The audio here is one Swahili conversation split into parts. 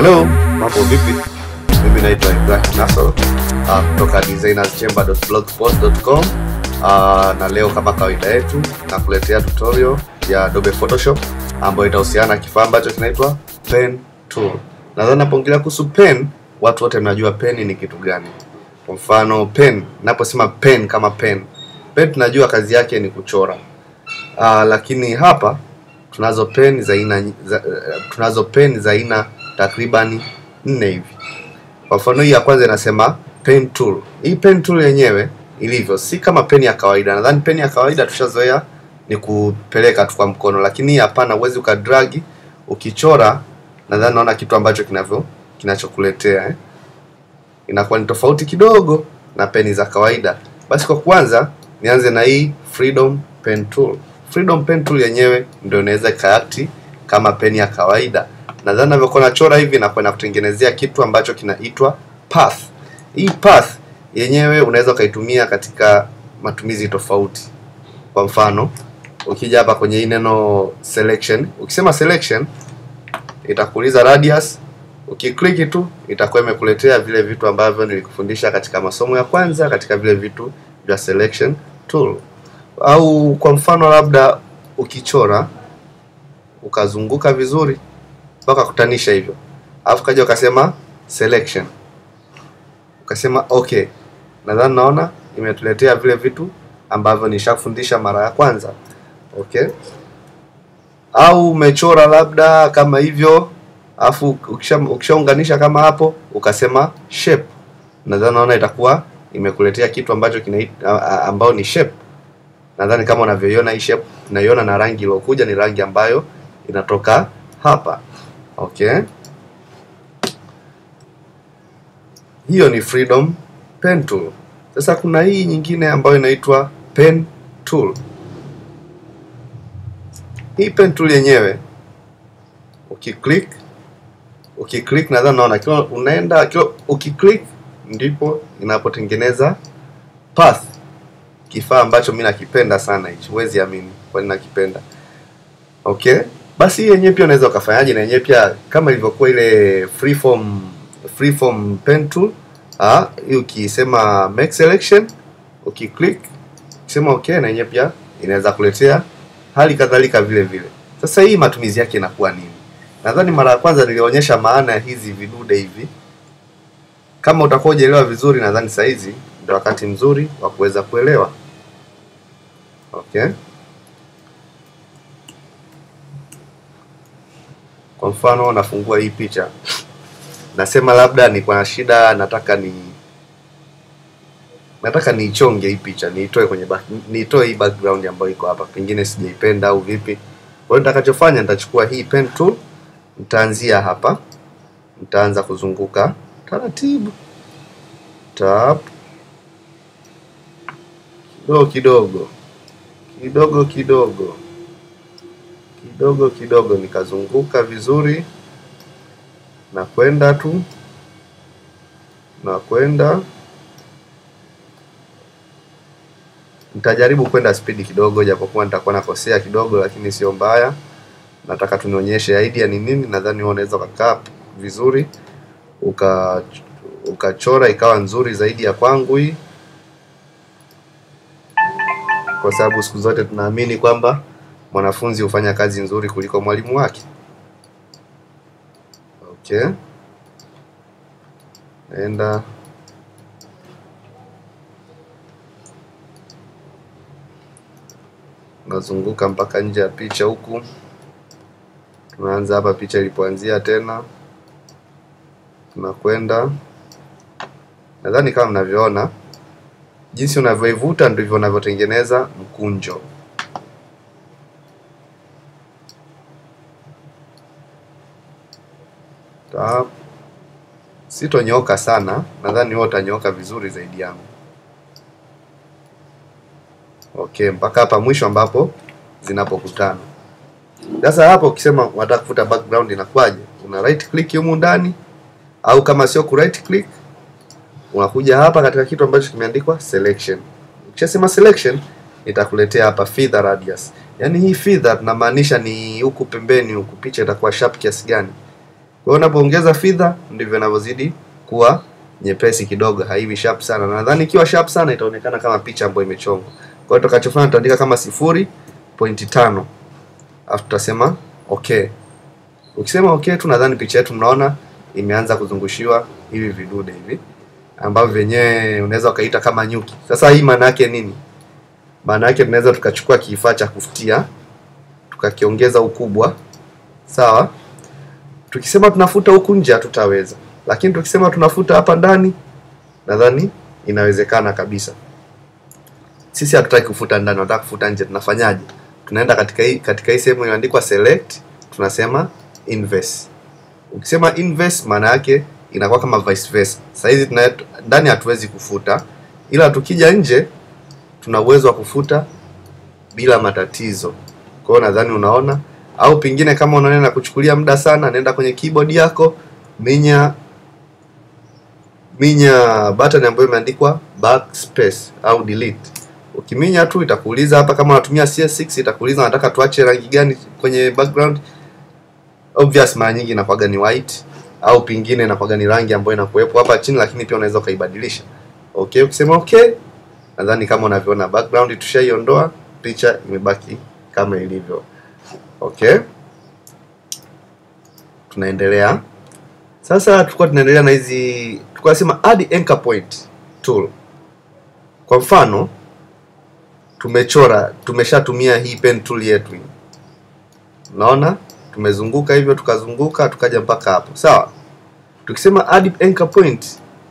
Hello, mambo vipi? Mimi naitwa Ibrahim Nasoro uh, kutoka designerschamber.blogspot.com uh, na leo kama kawaida yetu nakuletea tutorial ya Adobe Photoshop ambayo itahusiana na kifaa ambacho kinaitwa pen tool. Nadhani napoongelea kuhusu pen, watu wote mnajua pen ni kitu gani. Kwa mfano pen, naposema pen kama pen, pen tunajua kazi yake ni kuchora uh, lakini hapa tunazo pen za aina za, uh, tunazo pen za aina takriban nne hivi. Kwa mfano hii ya kwanza inasema pen tool. Hii pen tool yenyewe ilivyo si kama peni ya kawaida. Nadhani peni ya kawaida tushazoea ni kupeleka tu kwa mkono, lakini hii hapana, uwezi ukadragi ukichora. Nadhani naona kitu ambacho kinavyo kinachokuletea eh, inakuwa ni tofauti kidogo na peni za kawaida. Basi kwa kwanza nianze na hii Freedom Pen Tool. Freedom Pen Tool yenyewe ndio inaweza ikaakti kama peni ya kawaida. Nadhani navyokuwa nachora hivi na kwenda kutengenezea kitu ambacho kinaitwa path. Hii path yenyewe unaweza ukaitumia katika matumizi tofauti. Kwa mfano, ukija hapa kwenye hii neno selection, ukisema selection itakuuliza radius. Ukiklik tu itakuwa imekuletea vile vitu ambavyo nilikufundisha katika masomo ya kwanza katika vile vitu vya selection tool. Au kwa mfano labda ukichora ukazunguka vizuri mpaka kutanisha hivyo, alafu kaja ukasema selection, ukasema okay, nadhani naona imetuletea vile vitu ambavyo nishafundisha mara ya kwanza. Okay, au umechora labda kama hivyo, alafu ukishaunganisha kama hapo ukasema shape, nadhani naona itakuwa imekuletea kitu ambacho kina ambao ni shape. Nadhani kama unavyoiona hii shape, tunaiona na rangi iliyokuja ni rangi ambayo inatoka hapa. Okay, hiyo ni Freedom Pen Tool. Sasa kuna hii nyingine ambayo inaitwa Pen Tool. Hii Pen Tool yenyewe ukiclick, ukiclick nadhani naona kila unaenda kila ukiclick ndipo inapotengeneza path, kifaa ambacho mimi nakipenda sana hichi, huwezi amini kwani nakipenda. Okay, basi hii yenyewe pia unaweza ukafanyaje na yenyewe pia kama ilivyokuwa ile freeform freeform pen tool. Ah, hii ukisema make selection, ukiclick ukisema okay, na yenyewe pia inaweza kuletea hali kadhalika vile vile. Sasa hii matumizi yake inakuwa nini? Nadhani mara ya kwanza nilionyesha maana ya hizi vidude hivi. Kama utakuwa hujaelewa vizuri, nadhani saa hizi ndio wakati mzuri wa kuweza kuelewa. Okay. Kwa mfano nafungua hii picha, nasema labda niko na shida, nataka ni nataka niichonge hii picha, niitoe kwenye back, niitoe hii background ambayo iko hapa, pengine sijaipenda au vipi. Kwa hiyo nitakachofanya nitachukua hii pen tool, nitaanzia hapa, nitaanza kuzunguka taratibu, tap kidogo kidogo kidogo kidogo kidogo kidogo nikazunguka vizuri na kwenda tu na kwenda. Nitajaribu kwenda spidi kidogo, japokuwa nitakuwa nakosea kidogo, lakini sio mbaya. Nataka tunionyeshe idea ni nini. Nadhani wewe unaweza ukakaa vizuri uka ukachora ikawa nzuri zaidi ya kwangu hii, kwa sababu siku zote tunaamini kwamba mwanafunzi hufanya kazi nzuri kuliko mwalimu wake. Okay, naenda nazunguka mpaka nje ya picha huku. Tunaanza hapa picha ilipoanzia, tena tunakwenda. Nadhani kama mnavyoona, jinsi unavyoivuta ndivyo unavyotengeneza mkunjo. Sitonyoka sana, nadhani wewe utanyoka vizuri zaidi yangu. Okay, mpaka hapa mwisho ambapo zinapokutana. Sasa hapo ukisema unataka kufuta background inakuwaje? Una right click humu ndani, au kama sio ku right click unakuja hapa katika kitu ambacho kimeandikwa selection. Ukishasema selection itakuletea hapa feather radius. Yaani hii feather tunamaanisha ni huku pembeni huku picha itakuwa sharp kiasi gani. Kwa hiyo unapoongeza fidha ndivyo inavyozidi kuwa nyepesi kidogo, haiwi sharp sana. Na nadhani ikiwa sharp sana itaonekana kama picha ambayo imechongwa. Kwa hiyo tutakachofanya tutaandika kama sifuri pointi tano alafu tutasema okay. Ukisema okay tu, nadhani picha yetu mnaona imeanza kuzungushiwa hivi vidude hivi ambavyo vyenyewe unaweza ukaita kama nyuki. Sasa hii maana yake nini? Maana yake tunaweza tukachukua kifaa cha kufutia tukakiongeza ukubwa, sawa. Tukisema tunafuta huku nje hatutaweza, lakini tukisema tunafuta hapa ndani, nadhani inawezekana kabisa. Sisi hatutaki kufuta ndani, tunataka kufuta nje. Tunafanyaje? Tunaenda katika hii katika hii sehemu iliyoandikwa select, tunasema inverse. Ukisema inverse, maana yake inakuwa kama vice versa. Sasa hizi tuna ndani hatuwezi kufuta, ila tukija nje tuna uwezo wa kufuta bila matatizo. Kwa hiyo nadhani unaona, au pengine kama unaona na kuchukulia muda sana, nenda kwenye keyboard yako, minya minya button ambayo imeandikwa backspace au delete. Ukiminya tu itakuuliza hapa, kama unatumia CS6 itakuuliza nataka tuache rangi gani kwenye background. Obvious mara nyingi inakuwaga ni white au pingine inakuwaga ni rangi ambayo inakuwepo hapa chini, lakini pia unaweza ukaibadilisha. Okay, ukisema okay, nadhani kama unavyoona background tushaiondoa, picha imebaki kama ilivyo. Okay, tunaendelea sasa. Tulikuwa tunaendelea na hizi, tulikuwa nasema add anchor point tool. Kwa mfano tumechora, tumeshatumia hii pen tool yetu hii, unaona tumezunguka hivyo, tukazunguka tukaja mpaka hapo, sawa. Tukisema add anchor point,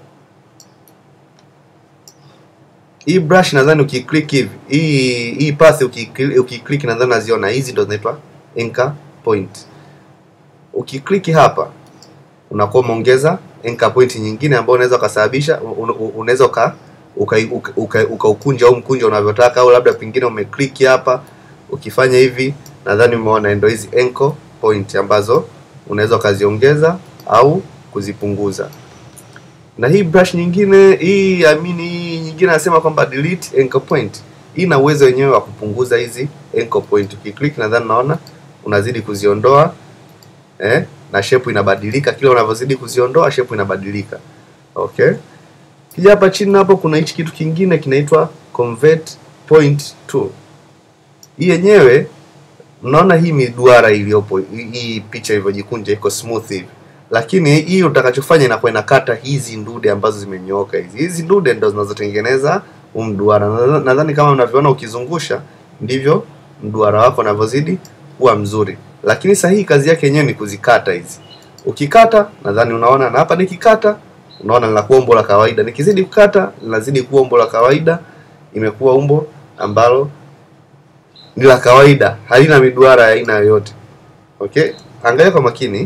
hii brush nadhani ukiclick hivi, hii hii path ukiclick, ukiclick nadhani naziona hizi ndo zinaitwa anchor point. Ukiclick hapa unakuwa umeongeza anchor point nyingine ambayo unaweza ukasababisha, unaweza uka ukaukunja uka, uka, uka au mkunja unavyotaka, au labda pengine umeclick hapa, ukifanya hivi nadhani umeona ndio hizi anchor point ambazo unaweza ukaziongeza au kuzipunguza. Na hii brush nyingine hii I mean hii nyingine anasema kwamba delete anchor point. Hii ina uwezo wenyewe wa kupunguza hizi anchor point. Ukiclick nadhani naona unazidi kuziondoa eh, na shape inabadilika kila unavyozidi kuziondoa shape inabadilika. Okay? Kija hapa chini hapo kuna hichi kitu kingine kinaitwa convert point tool. Hii yenyewe mnaona hii miduara iliyopo hii picha ilivyojikunja iko smooth hivi, lakini hii utakachofanya inakuwa inakata hizi ndude ambazo zimenyooka hizi. Hizi ndude ndo zinazotengeneza huu mduara. Nadhani kama mnavyoona, ukizungusha ndivyo mduara wako unavyozidi kuwa mzuri, lakini sasa hii kazi yake yenyewe ni kuzikata hizi. Ukikata nadhani unaona, na hapa nikikata unaona linakuwa umbo la kawaida, nikizidi kukata linazidi kuwa umbo la kawaida, imekuwa umbo ambalo ni la kawaida, halina miduara ya aina yoyote. Okay, angalia kwa makini,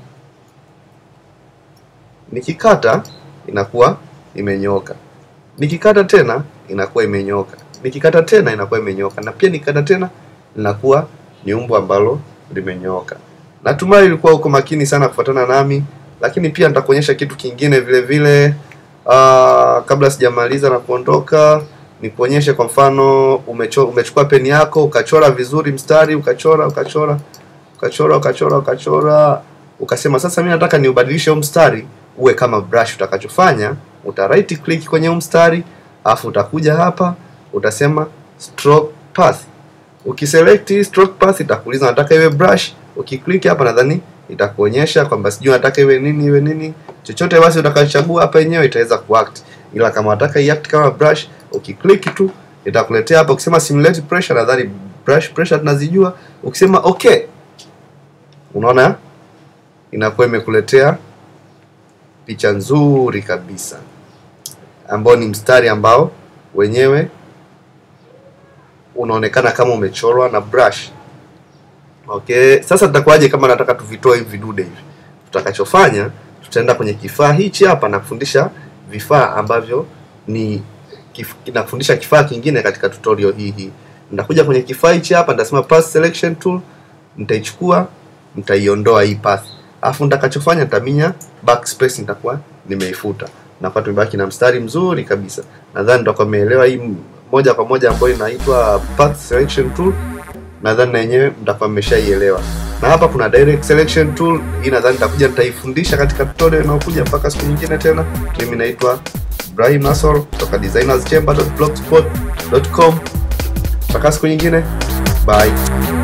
nikikata inakuwa imenyooka, nikikata tena inakuwa imenyooka, nikikata tena inakuwa imenyooka, na pia nikikata tena linakuwa ni umbo ambalo limenyooka. Natumai ulikuwa uko makini sana kufuatana nami, lakini pia nitakuonyesha kitu kingine vile vile. Uh, kabla sijamaliza na kuondoka ni kuonyeshe kwa mfano umecho, umechukua peni yako ukachora vizuri mstari ukachora ukachora ukachora ukachora ukachora ukasema sasa mimi nataka niubadilishe huu mstari uwe kama brush. Utakachofanya uta right click kwenye huu mstari afu utakuja hapa utasema stroke path. Ukiselect stroke path itakuuliza nataka iwe brush. Ukiklik hapa nadhani itakuonyesha kwamba sijui nataka iwe nini iwe nini, chochote basi utakachochagua hapa yenyewe itaweza kuact, ila kama nataka iact kama brush ukiklik tu itakuletea hapa. Ukisema simulate pressure, nadhani brush pressure tunazijua. Ukisema okay, unaona inakuwa imekuletea picha nzuri kabisa, ambao ni mstari ambao wenyewe unaonekana kama umechorwa na brush. Okay, sasa tutakuwaje kama nataka tuvitoe hivi vidude hivi? Tutakachofanya, tutaenda kwenye kifaa hichi hapa na kufundisha vifaa ambavyo ni kif, nakufundisha kifaa kingine katika tutorial hii hii. Nitakuja kwenye kifaa hichi hapa, nitasema path selection tool, nitaichukua, nitaiondoa hii path. Alafu nitakachofanya nitaminya backspace, nitakuwa nimeifuta. Na kwa tumebaki na mstari mzuri kabisa. Nadhani nitakuwa umeelewa hii moja kwa moja ambayo inaitwa path selection tool. Nadhani na yenyewe mtakuwa mmeshaielewa. na hapa kuna direct selection tool. Hii nadhani nitakuja nitaifundisha katika tutorial inayokuja. Mpaka siku nyingine tena, mimi naitwa Ibrahim Nasor kutoka designerschamber.blogspot.com. Mpaka siku nyingine, bye.